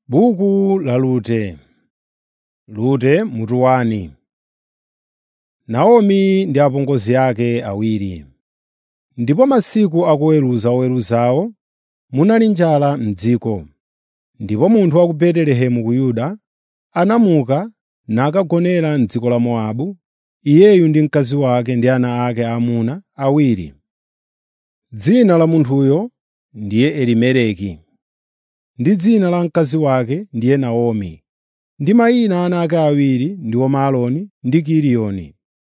Buku la Rute Rute mutu wani Naomi ndi apongozi ake awiri. Ndipo masiku akuweruza oweruzawo munali njala m'dziko. Ndipo munthu wa ku Betelehemu ku Yuda anamuka nakagonera m'dziko la Mowabu, iyeyu ndi mkazi wake ndi ana ake aamuna awiri. Dzina la munthuyo ndiye Elimeleki, ndi dzina la mkazi wake ndiye Naomi, ndi mayina a ana ake awiri ndiwo Maaloni ndi Kiliyoni.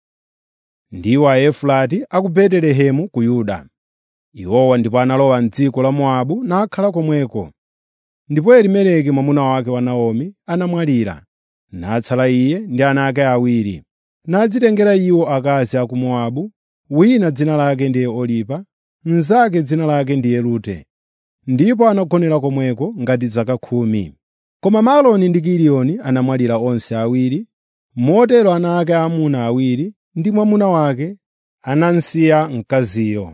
Ndiwo Aefurati a ku Betelehemu ku Yuda. Iwowa ndipo analowa m'dziko la Mowabu nakhala komweko. Ndipo Elimeleki mwamuna wake wa Naomi anamwalira, natsala iye ndi ana ake awiri, nadzitengera iwo akazi a ku Mowabu, wina dzina lake ndiye Oripa, mnzake dzina lake ndiye Rute. Ndipo anagonera komweko ngati zaka khumi. Koma Maaloni ndi Kiliyoni anamwalira onse awiri, motero ana ake aamuna awiri ndi mwamuna wake anamsiya mkaziyo.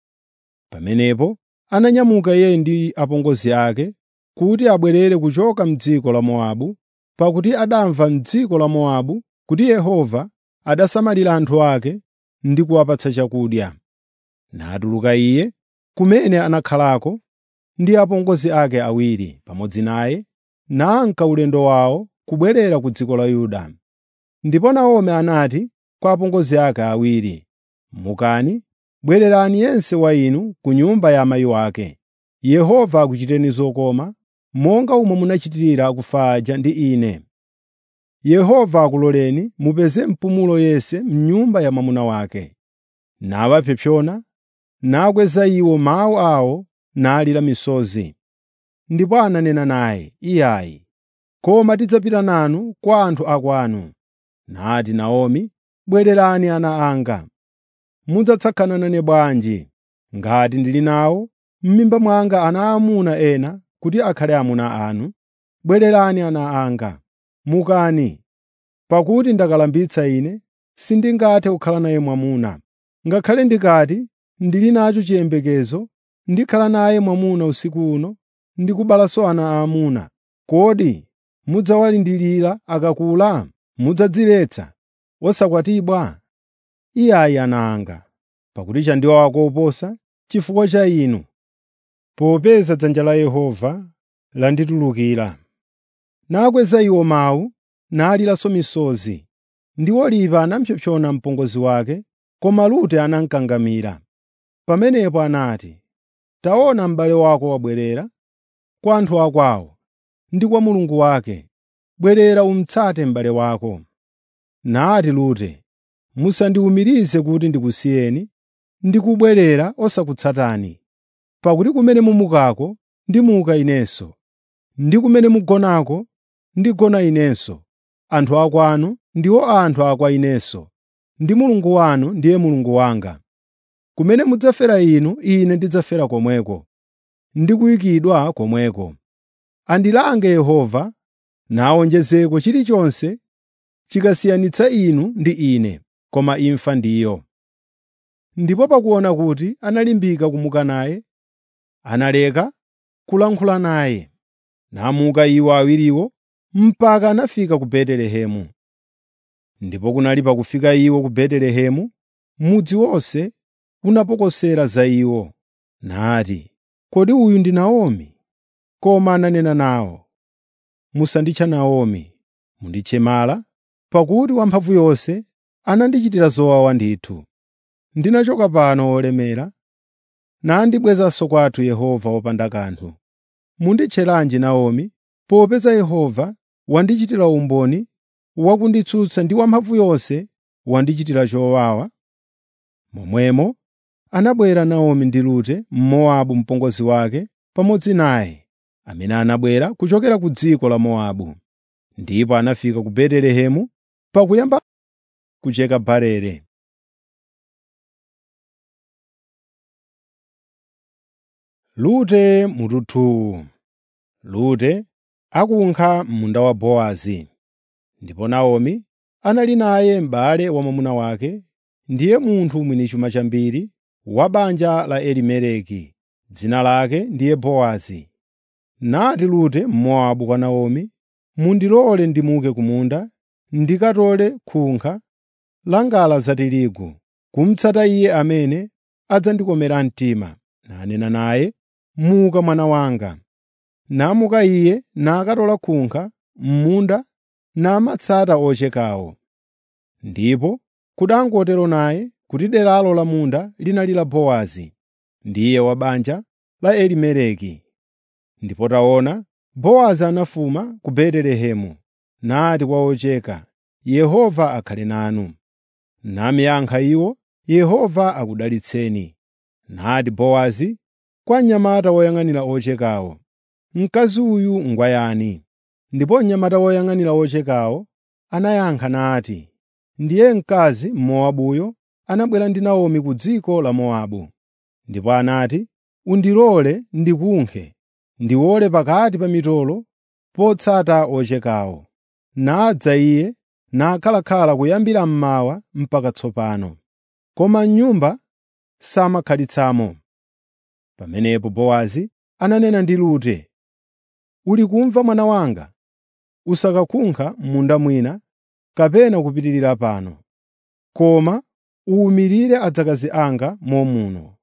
Pamenepo ananyamuka iye ndi apongozi ake kuti abwerere kuchoka m'dziko la Mowabu, pakuti adamva m'dziko la Mowabu kuti Yehova adasamalira anthu ake ndi kuwapatsa chakudya. Natuluka iye kumene anakhalako ndi apongozi ake awiri pamodzi naye, nanka ulendo wawo kubwerera ku dziko la Yuda. Ndipo Naomi anati kwa apongozi ake awiri, “Mukani, bwererani yense wa inu ku nyumba ya amayi wake. Yehova akuchiteni zokoma, monga umo munachitira akufa aja ndi ine. Yehova akuloleni mupeze mpumulo yense m'nyumba ya mwamuna wake.” Nawapsompsona, nakweza iwo mawu awo nalira misozi. Ndipo ananena naye, “Iyayi, koma tidzapita nanu kwa anthu akwanu.” Nati Naomi, “Bwererani ana anga. Mudzatsagana nane bwanji ngati ndili nawo m'mimba mwanga ana aamuna ena kuti akhale amuna anu? Bwererani ana anga. Mukani, pakuti ndakalambitsa ine sindingathe kukhala naye mwamuna. Ngakhale ndikati ndili nacho chiyembekezo ndikhala naye mwamuna usiku uno ndi kubalanso ana aamuna, kodi mudzawalindira akakula? Mudzadziletsa osakwatibwa? Iyayi ana anga, pakuti chandiwawa koposa chifukwa cha inu, popeza dzanja la Yehova landitulukira. Nakweza iwo mawu, naliranso misozi. Ndi Oripa anapsompsona mpongozi wake, koma Rute anamukangamira. Pamenepo anati, “Taona m'bale wako wabwerera kwa anthu akwawo ndi kwa Mulungu wake. Bwerera umutsate m'bale wako.” Nati Rute, “Musandiwumirize kuti ndikusiyeni ndi kubwerera osakutsatani. Pakuti kumene mumukako ndimuka inenso, ndi kumene mugonako ndigona inenso. Anthu akwanu ndiwo anthu akwa inenso, ndi Mulungu wanu ndiye Mulungu wanga. Kumene mudzafera inu, ine ndidzafera komweko, ndi kuyikidwa komweko. Andilange Yehova, nawonjezeko chilichonse chikasiyanitsa inu ndi ine, koma imfa ndiyo.” Ndipo pakuona kuti analimbika kumuka naye, analeka kulankhula naye. Namuka iwo awiriwo mpaka anafika ku Betelehemu. Ndipo kunali pakufika iwo ku Betelehemu, mudzi wonse unapokosera za iwo, nati, “Kodi uyu ndi Naomi?” Koma ananena nawo, “Musanditcha Naomi, munditche Mara, pakuti Wamphamvuyonse anandichitira zowawa ndithu. Ndinachoka pano wolemera, nandibwezanso kwathu Yehova wopanda kanthu. Munditcheranji Naomi, popeza Yehova wandichitira umboni wakunditsutsa ndi Wamphamvuyonse wandichitira chowawa?” Momwemo anabwera Naomi ndi Rute Mmowabu mpongozi wake pamodzi naye, amene anabwera kuchokera ku dziko la Mowabu. Ndipo anafika ku Betelehemu pakuyamba kucheka barele. Rute mutu Rute akunkha munda wa Bowazi. Ndipo Naomi anali naye m'bale wa mwamuna wake, ndiye munthu mwini chuma chambiri wa banja la Elimeleki, dzina lake ndiye Bowazi. nati Rute Mmowabu kwa Naomi, “Mundilole ndimuke ku munda ndikatole khunkha la ngala za tirigu, kumutsata iye amene adzandikomera mtima.” Nanena naye, “Muka mwana wanga.” Namuka iye nakatola khunkha m'munda namatsata ochekawo. Ndipo kudangotero naye kuti deralo la munda linali la Bowazi, ndiye wa banja la Elimeleki. Ndipo taona, Bowazi anafuma ku Betelehemu nati kwa ocheka, “Yehova akhale nanu.” Namiyankha iwo, “Yehova akudalitseni.” Nati Bowazi kwa mnyamata woyang'anira ochekawo, “Mkazi uyu ngwayani?” Ndipo mnyamata woyang'anira ochekawo anayankha nati, “Ndiye mkazi Mmowabuyo anabwera ndi Naomi ku dziko la Mowabu.” Ndipo anati, “Undilole ndikunkhe, ndiwole pakati pa mitolo potsata ochekawo.” Nadza iye nakhalakhala kuyambira mmawa mpaka tsopano. Koma m'nyumba samakhalitsamo. Pamenepo Bowazi ananena ndi Rute, “Uli kumva mwana wanga? Usakakunkha m'munda mwina kapena kupitirira pano, koma uwumirire adzakazi anga momuno.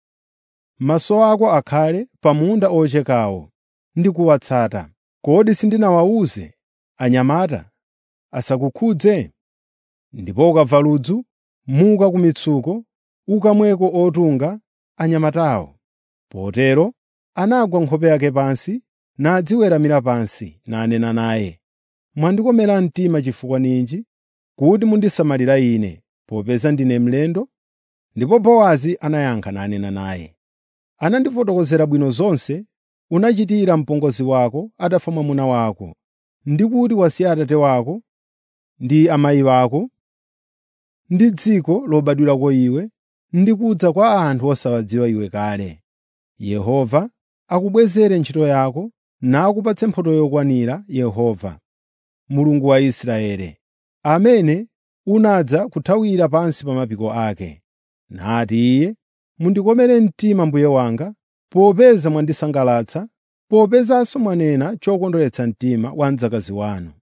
Maso ako akhale pa munda ochekawo ndi kuwatsata. Kodi sindinawawuze anyamata asakukhudze? Ndipo ukamva ludzu, muka ku mitsuko ukamweko otunga anyamatawo.” Potero anagwa nkhope yake pansi nadziweramira pansi nanena naye, “Mwandikomera mtima chifukwa ninji kuti mundisamalira ine, popeza ndine mlendo?” Ndipo Bowazi anayankha nanena naye, “Anandifotokozera bwino zonse unachitira mpongozi wako atafa mwamuna wako, ndi kuti wasiya atate wako ndi amayi ako, ndi dziko lobadwirako iwe, ndi kudza kwa anthu osawadziwa iwe kale. Yehova akubwezere ntchito yako nakupatse mphotho yokwanira Yehova, Mulungu wa Israeli, amene unadza kuthawira pansi pa mapiko ake.” Nati iye, “Mundikomere mtima mbuye wanga, popeza mwandisangalatsa, popezanso mwanena chokondweretsa mtima wa mdzakazi wanu.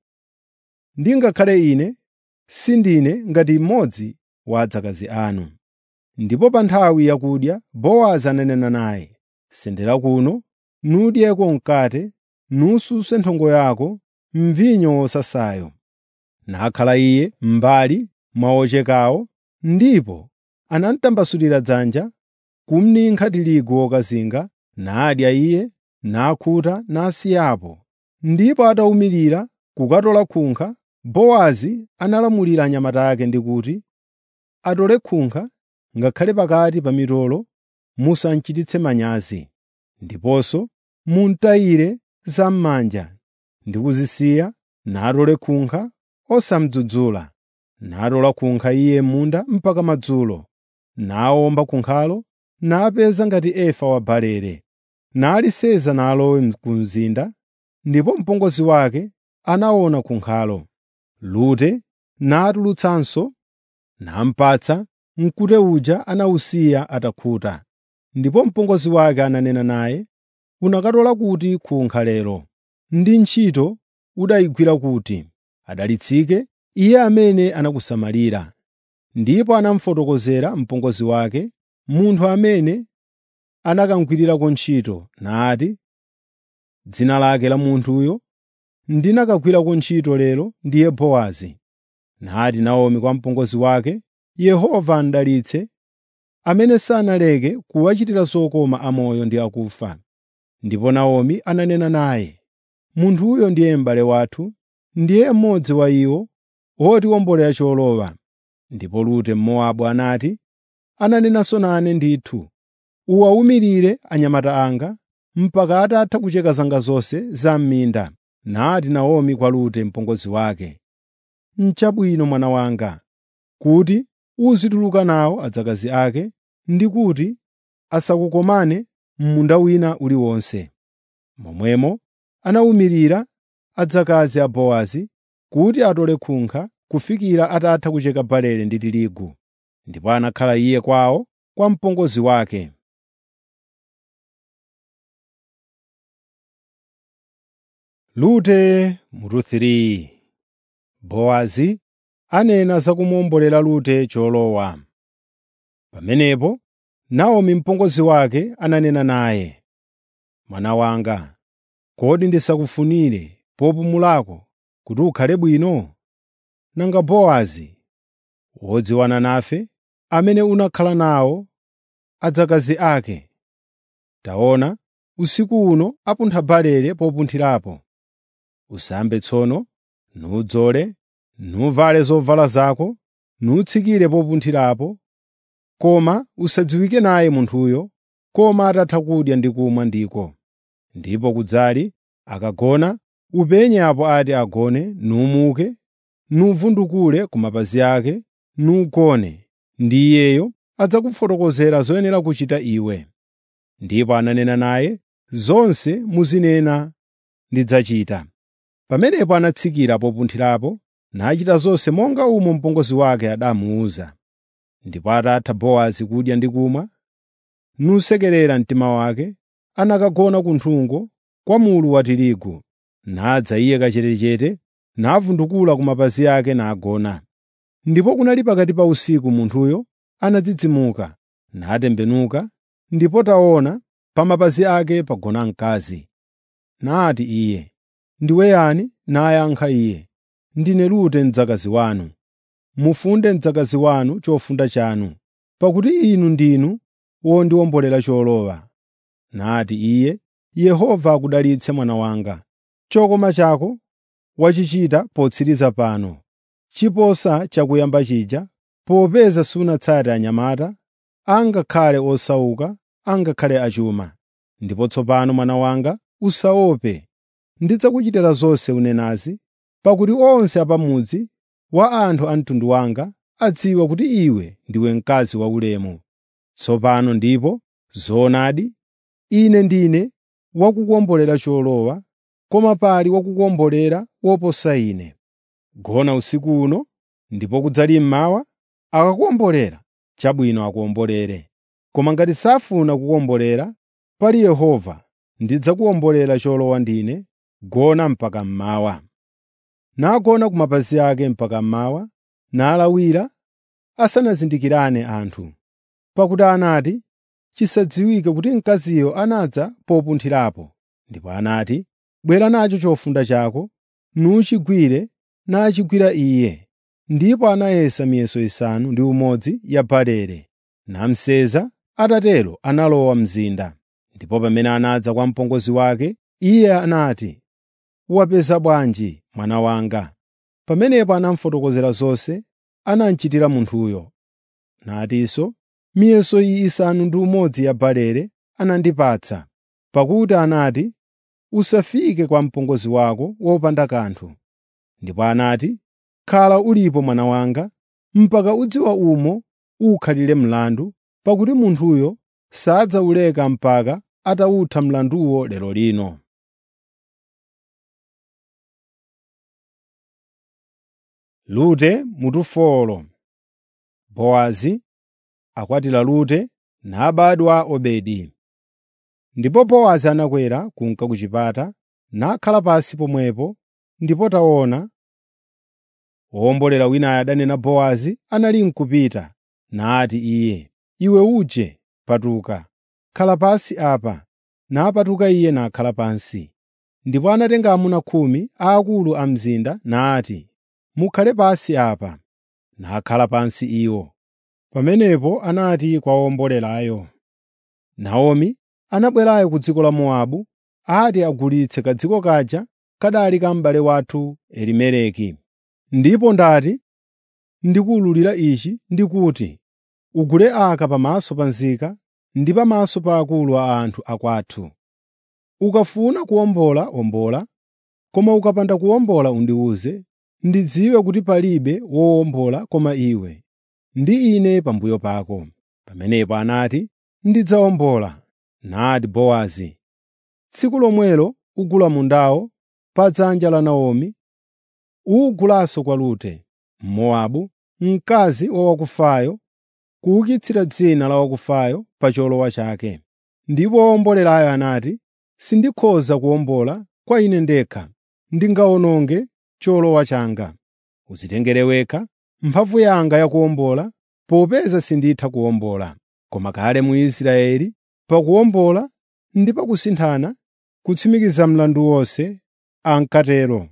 Ndingakhale ine sindine ngati mmodzi wa adzakazi anu.” Ndipo pa nthawi yakudya Bowazi ananena naye, “Sendera kuno, nudyeko mkate, nususe nthongo yako mvinyo wosasayo.” Nakhala iye m'mbali mwa ochekawo, ndipo anamutambasulira dzanja kumninkha tirigu wokazinga, nadya iye, nakhuta nasiyapo. Ndipo atawumirira kukatola khunkha, Bowazi analamulira anyamata ake ndi kuti, “Atole khunkha ngakhale pakati pa mitolo musamchititse manyazi, ndiponso mumutayire zam'manja ndi kuzisiya, natole khunkha osamudzudzula. Natola khunkha iye m'munda mpaka madzulo, nawomba khunkhalo, napeza ngati efa wa barele, naliseza nalowe ku mzinda, ndipo mpongozi wake anaona khunkhalo. Rute natulutsanso, namupatsa, mkute uja anawusiya atakhuta. Ndipo mpongozi wake ananena naye, “Unakatola kuti khunkha lero? Ndi ntchito udayigwira kuti? Adalitsike iye amene anakusamalira.” Ndipo anamufotokozera mpongozi wake, munthu amene anakamugwirirako ntchito, nati, “Dzina lake la munthuyo ndinakagwirako ntchito lero ndiye Bowazi.” Nati Naomi kwa mpongozi wake, “Yehova amdalitse, amene sanaleke kuwachitira zokoma amoyo ndi akufa.” Ndipo Naomi ananena naye, “Munthuyo ndiye m'bale wathu, ndiye mmodzi wa iwo otiwombolera cholowa.” Ndipo Rute Mmowabu anati, “Ananenanso nane ndithu, uwawumirire anyamata anga mpaka atatha kucheka zanga zonse za m'minda.” Nati Naomi kwa Rute mpongozi wake, “N'chabwino mwana wanga, kuti uzituluka nawo adzakazi ake ndi kuti asakukomane m'munda wina uliwonse.” Momwemo anawumirira adzakazi a Bowazi kuti atole khunkha kufikira atatha kucheka barele ndi tirigu. Ndipo anakhala iye kwawo kwa mpongozi wake. Rute mutu 3 Bowazi anena za kumuwombolera Rute cholowa. Pamenepo Naomi mpongozi wake ananena naye, “Mwana wanga, kodi ndisakufunire popumulako kuti ukhale bwino? Nanga Bowazi, wodziwana nafe, amene unakhala nawo adzakazi ake. Taona, usiku uno apuntha barele popunthirapo. Usambe tsono, nudzole, nuvale zovala zako, nutsikire popunthirapo, koma usadziwike naye munthuyo, koma atatha kudya ndi kumwa ndiko. Ndipo kudzali akagona, upenye apo ati agone, numuke, nuvundukule ku mapazi ake, nugone, ndi iyeyo adzakufotokozera zoyenera kuchita iwe. Ndipo ananena naye, zonse muzinena ndidzachita. Pamenepo anatsikira popunthirapo, nachita zonse monga umo mpongozi wake adamuwuza. Ndipo atatha Bowazi kudya ndi kumwa, nusekerera mtima wake, anakagona ku nthungo kwa mulu wa tirigu. Nadza iye kachetechete, navundukula ku mapazi ake nagona. Ndipo kunali pakati pa usiku munthuyo anadzidzimuka, natembenuka, ndipo taona, pa mapazi ake pagona mkazi. Nati iye, “Ndiwe yani?” Nayankha iye, “Ndine Rute mdzakazi wanu. Mufunde mdzakazi wanu chofunda chanu, pakuti inu ndinu wondiwombolera cholowa.” Nati iye, “Yehova akudalitse mwana wanga. Chokoma chako wachichita potsiriza pano, chiposa chakuyamba chija, popeza sunatsate anyamata, angakhale osauka, angakhale achuma. Ndipo tsopano mwana wanga, usaope. Ndidzakuchitira zonse unenazi, pakuti onse apamudzi wa anthu a mtundu wanga adziwa kuti iwe ndiwe mkazi waulemu. Tsopano ndipo zoonadi, ine ndine wakukuwombolera cholowa, koma pali wakukuwombolera woposa ine. Gona usiku uno, ndipo kudzali mmawa, akakuwombolera, chabwino akuwombolere. Koma ngati safuna kukuwombolera, pali Yehova, ndidzakuwombolera cholowa ndine, gona mpaka mmawa. Nagona ku mapazi ake mpaka mmawa, nalawira asanazindikirane anthu. Pakuti anati, chisadziwike kuti mkaziyo anadza popunthirapo. Ndipo anati, “Bwera nacho chofunda chako, nuchigwire,” nachigwira iye. Ndipo anayesa miyeso isanu ndi umodzi ya barele, namseza, atatero analowa mzinda. Ndipo pamene anadza kwa mpongozi wake, iye anati, “Wapeza bwanji mwana wanga?” Pamenepo anamufotokozera zonse anamuchitira munthuyo. Natinso, “Miyeso iyi isanu ndi umodzi ya barele anandipatsa, pakuti anati, ‘Usafike kwa mpongozi wako wopanda kanthu.’ Ndipo anati, “Khala ulipo mwana wanga, mpaka udziwa umo ukhalire mlandu, pakuti munthuyo sadzawuleka mpaka atawutha mlanduwo lero lino.” Rute mutu folo Bowazi akwatira Rute nabadwa Obedi. Ndipo Bowazi anakwera kunka ku chipata, nakhala pansi pomwepo, ndipo taona, wowombolera winayo adanena Bowazi anali n'kupita, nati iye, “Iwe uje, patuka, khala pansi apa.” Napatuka iye nakhala pansi. Ndipo anatenga amuna khumi aakulu a mzinda nati, “Mukhale pansi apa.” Nakhala pansi iwo. Pamenepo anati kwa owombolerayo, “Naomi anabwerayo ku dziko la Mowabu ati agulitse kadziko kaja kadali ka m'bale wathu Elimeleki. Ndipo ndati ndikuwululira ichi ndikuti, ugule aka pamaso pa nzika ndi pamaso pa akulu a anthu akwathu. Ukafuna kuwombola wombola, koma ukapanda kuwombola undiwuze, ndidziwe kuti palibe wowombola koma iwe, ndi ine pambuyo pako.” Pamenepo anati, “Ndidzawombola.” Nati Bowazi, “Tsiku lomwelo ugula mundawo pa dzanja la Naomi, uwugulanso kwa Rute, Mmowabu, mkazi wa wakufayo, kuukitsira dzina la wakufayo pa cholowa chake.” Ndipo owombolerayo anati, “Sindikhoza kuwombola kwa ine ndekha, ndingawononge cholowa changa. Udzitengere wekha mphamvu yanga yakuwombola, popeza sinditha kuwombola. Koma kale mu Israeli pakuwombola ndi pakusinthana, kutsimikiza mlandu wonse, ankatero.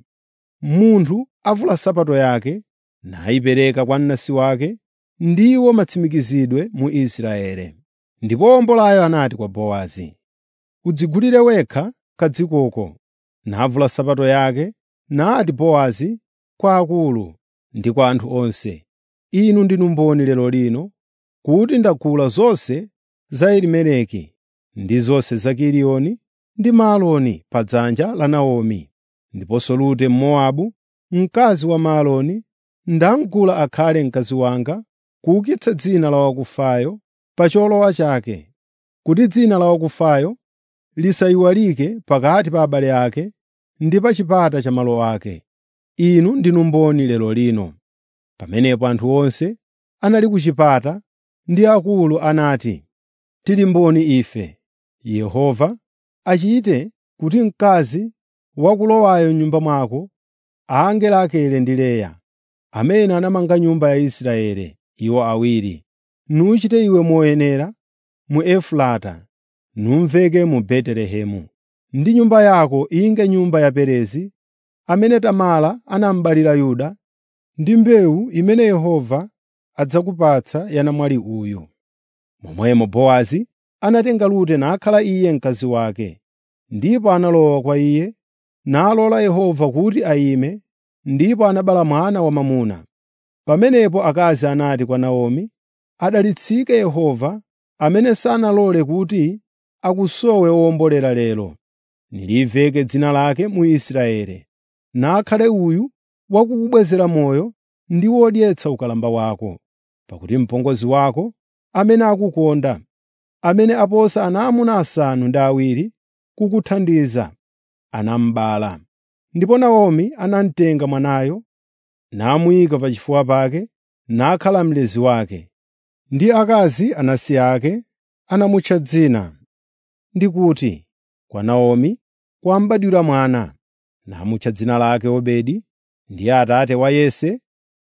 Munthu avula nsapato yake nayipereka kwa mnansi wake, ndiwo matsimikizidwe mu Israeli. Ndipo wombolayo anati kwa Bowazi, “Udzigulire wekha kadzikoko.” Navula nsapato yake, nati Bowazi kwa akulu ndi kwa anthu onse, “Inu ndinu mboni lero lino kuti ndagula zonse za Elimeleki ndi zonse za Kiliyoni ndi Maaloni pa dzanja la Naomi, ndiponso Rute Mmowabu, mkazi wa Maaloni, ndamugula akhale mkazi wanga kuukitsa dzina la wakufayo pa cholowa chake, kuti dzina la wakufayo lisayiwalike pakati pa abale ake ndi pa chipata cha malo ake. Inu ndinu mboni lero lino.” Pamenepo anthu onse anali ku chipata ndi akulu anati, “Tili mboni ife. Yehova achite kuti mkazi wakulowayo m'nyumba mwako ange Rakele ndi Leya, amene anamanga nyumba ya Israeli, iwo awiri, nuchite iwe moyenera mu Efurata, numveke mu Betelehemu. Ndi nyumba yako inge nyumba ya Perezi, amene Tamara anaberekera Yuda, ndi mbewu imene Yehova adzakupatsa ya namwali uyu.” Momwemo Bowazi anatenga Rute nakhala iye mkazi wake, ndipo analowa kwa iye, nalola Yehova kuti ayime, ndipo anabereka mwana wamwamuna. Pamenepo akazi anati kwa Naomi, “Adalitsike Yehova amene sanalole kuti akusowe owombolera lero. Niliveke dzina lake mu Israeli, nakhale uyu wakukubwezera moyo ndi wodyetsa ukalamba wako. Pakuti mpongozi wako, amene akukonda, amene aposa ana amuna asanu ndi awiri kukuthandiza, anamubala.” Ndipo Naomi anamutenga mwanayo, namuyika pachifuwa pake, nakhala mlezi wake. Ndi akazi anansi ake anamutcha dzina, ndi kuti, “Kwa Naomi kwambadwira mwana.” Namutcha dzina lake Obedi, ndiye atate wa Yese,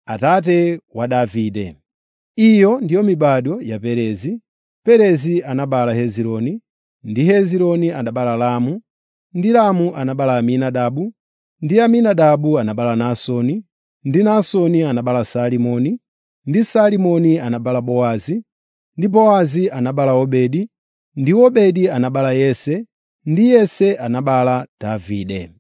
atate wa Davide. Iyo ndiyo mibado ya Perezi. Perezi anabereka Hezironi, ndi Hezironi anabereka Ramu, ndi Ramu anabereka Aminadabu, ndi Aminadabu anabereka Naasoni, ndi Naasoni anabereka Salimoni, ndi Salimoni anabereka Bowazi, ndi Bowazi anabereka Obedi, ndi Obedi anabereka Yese, ndi Yese anabereka Davide.